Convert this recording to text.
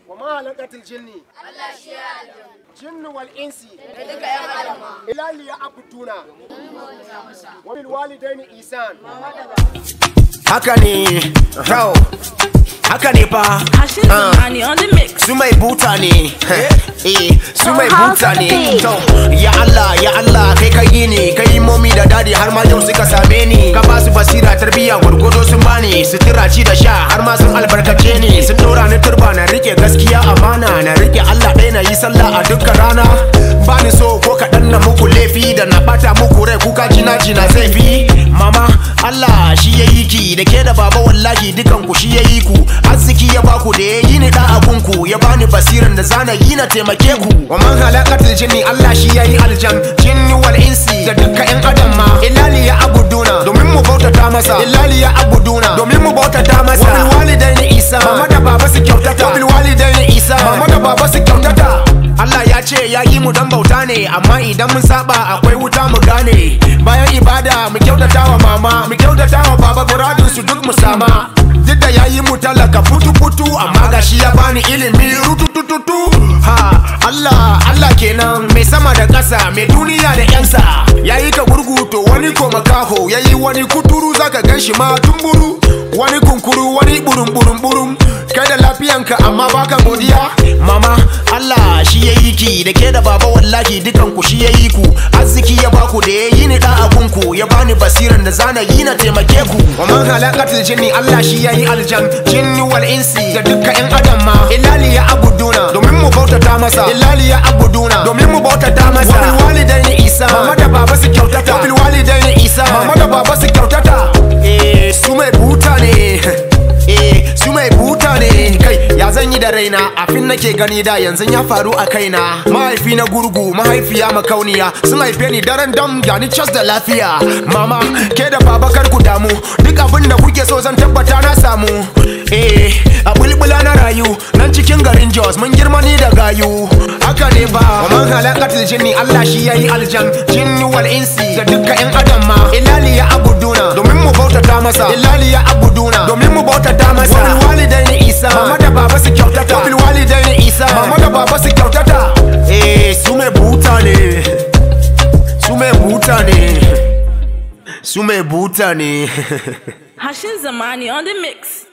wa ma halakatul jinni Allah shi ya aljanna jinni wal insi da duka yan adam ma ila liya abuduna wa bil walidaini isan haka ne kyau haka ne fa Hashin Zamani on the mix. su mai buta ne eh su mai buta ne to ya Allah ya Allah kai ka yi ne kai momi da dadi har ma yau suka same ni ka ba su basira tarbiya gurgudo sun bani sutura ci da sha har ma sun albarkace ni sun dora ni turba na rike gaskiya amana na rike Allah ɗaya na yi sallah a dukkan rana bani so ko kaɗan na muku laifi da na bata muku rai kuka jina jina zai fi mama Allah shi ya yi ki da ke da baba wallahi dukan ku shi ya yi ku arziki ya baku da ya yi ni da abunku ya bani basiran da zana yi na taimake ku wa man halakatul jinni Allah shi ya yi aljan jinni wal insi da dukkan yan adam ma illali ya abuduna domin mu bautata masa illali ya abuduna domin mu bautata masa wa bil walidaini isa mama da baba su kyautata wa bil walidaini isa mama da baba su kyautata Allah ya ce ya yi mu dan bauta ne amma idan mun saba akwai wuta mu gane bayan ibada mu kyautata wa mama mu kyautata wa baba muradin su duk mu sama duk da ya yi mu talaka putu putu amma gashi ya bani ilimi rututututu ha Allah Allah kenan mai sama da ƙasa mai duniya da yansa ya yi ka gurgu to wani ko makaho ya yi wani kuturu zaka gan shi ma tumburu wani kunkuru wani burum burum burum kai da lafiyanka amma baka godiya mama Allah shi ya yi ki da ke da baba wallahi dukan ku shi ya yi ku arziki ya baku da ya yi ni da abunku ya bani basiran da zana yi na taimake ku wa man halakatul jinni Allah shi ya yi aljan jinni wal insi da dukkan yan adam ma illali ya abuduna domin mu bautata masa illali ya abuduna domin mu bautata masa wa bil walidaini isa mama da baba su kyautata wa bil walidaini isa mama da baba su kyautata eh su mai buta ne eh su mai buta ne kai ya zan yi da raina afin nake gani da yanzu ya faru a kaina mahaifi na gurgu mahaifiya makauniya sun haife ni daren dam gani cas da lafiya mama ke da baba kar ku damu duk abin da kuke so zan tabbata na samu eh a bulbula na rayu nan cikin garin jos mun girma ni da gayu haka ne ba wa man halakatul jinni Allah shi yayi aljan jinni wal insi da dukkan yan adam ma illali ya abuduna domin mu bautata masa illali ya abuduna domin mu bautata masa wa bil walidaini isa mama da baba su kyautata wa bil walidaini isa mama da baba su kyautata eh su mai buta ne su mai buta ne su mai buta ne Hashin Zamani on the mix.